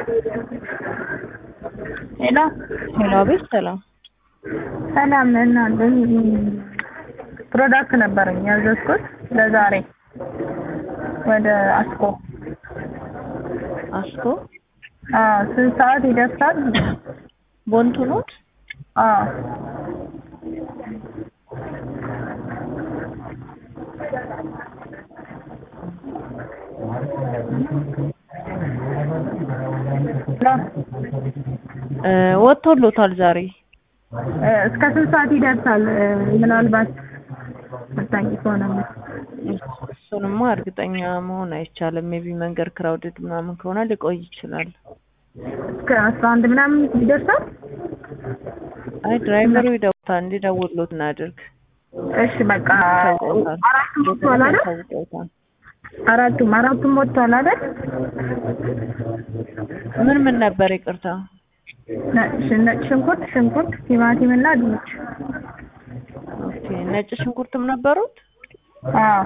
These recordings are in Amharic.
ሄሎ ሄሎ፣ አቤት። ሰላም ሰላም እናንተ ፕሮዳክት ነበረኝ ያዘዝኩት ለዛሬ ወደ አስኮ አስኮ አዎ ስንት ሰዓት ይደርሳል? ቦንቱ ኖት አዎ እ ወጥቶሎታል ዛሬ እ እስከ ስንት ሰዓት ይደርሳል? እ ምናልባት መታኝ ከሆነ እሱንማ እርግጠኛ መሆን አይቻልም። ሜቢ መንገድ ክራውድድ ምናምን ከሆነ ሊቆይ ይችላል። እስከ አስራ አንድ ምናምን ይደርሳል? አይ ድራይቨሩ ይደውታል፣ እንዲደውሉት እናድርግ። እሺ በቃ ታውቀውታል። አራቱም ወጥቷል አይደል? ታውቀውታል። አራቱም አራቱም ወጥቷል አይደል? ምን ምን ነበር? ይቅርታ ነ- ሽ- ነጭ ሽንኩርት፣ ሽንኩርት፣ ቲማቲም እና ድንች። ኦኬ። ነጭ ሽንኩርትም ነበሩት? አዎ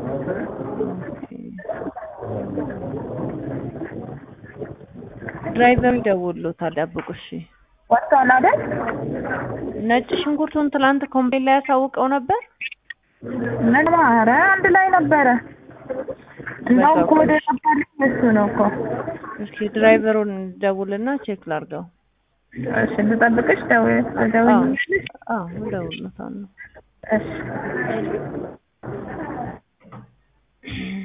ድራይቨሩ ይደውሉታል፣ ጠብቁ። እሺ። ወጥቷል አይደል? ነጭ ሽንኩርቱን ትላንት ኮምፕሌን ላይ ያሳውቀው ነበር። ምን ኧረ አንድ ላይ ነበረ። እንደውም በቃ ኮድ ቆይ። የነበረኝ እሱ ነው እኮ። እስኪ ድራይቨሩን ደውልና ቼክ ላርገው። እሺ ልጠብቅሽ? ደውይ አዎ ደውይልሽ? አዎ፣ እደውልለታለሁ። እሺ